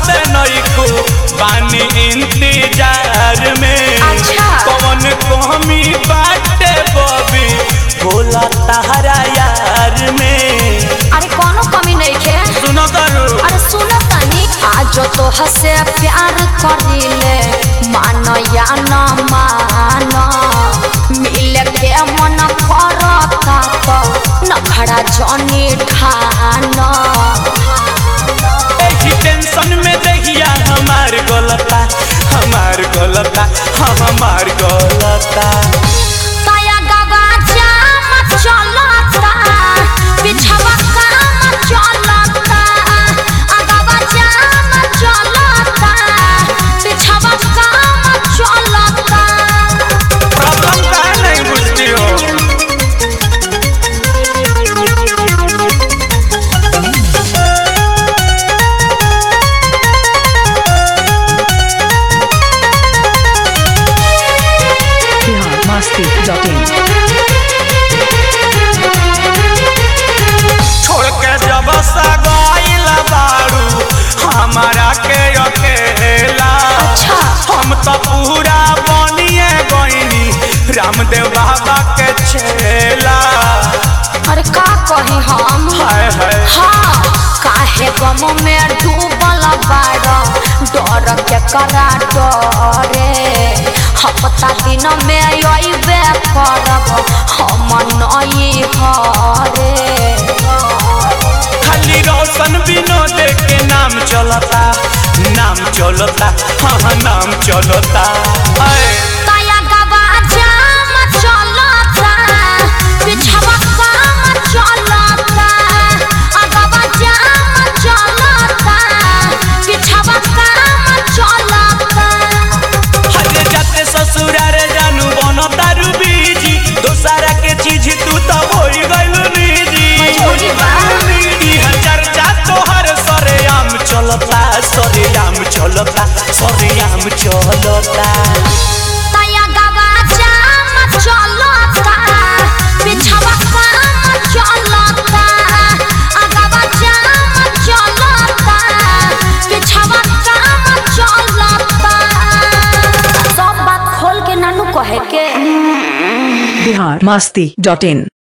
से नइको बानी इंतजार में अच्छा। कौन कमी बाटे बबी बोला तारा यार में अरे कोनो कमी नहीं खे सुनो करू अरे सुनो तनी आज तो हसे प्यार करिले मान या न मान मिले के मन करता तो नखड़ा जनी ठान एही टेंशन में दहिया हमार गलता हमार गलता हमार गलता तया गवा जाम चलता पिछवा काम चलता अगवा जाम चलता पिछवा काम चलता प्रॉब्लम का नहीं बुझती हो biharmasti.in छोड़ के जब सा गइल बारू हमारा के अकेला अच्छा। हम तो पूरा बनिए गइनी रामदेव बाबा के छेला अरे का कही हम हाय हाय हाँ काहे गम में डूबल बाड़ डर के करा डरे हफ्ता दिन में अबे करब हम नई हरे खाली रोशन विनोद के नाम चलता नाम चलता हाँ नाम चलता हाय तया गवा जाम चलता पिछवा काम चलता अगवा जाम चलता पिछवा काम चलता हजे जाते ससुरारे जानू बन तारू बीजी दोसारा के चीज तू तो होई गइलू निजी मजबूरी बा। इहा चर्चा तोहर सरेआम चलता सरेआम चलता सरेआम चलता तया गवा जाम चलता पिछवा काम चलता अगवा जाम चलता पिछवा काम चलता सब बात खोल के नानू कहे के biharmasti.in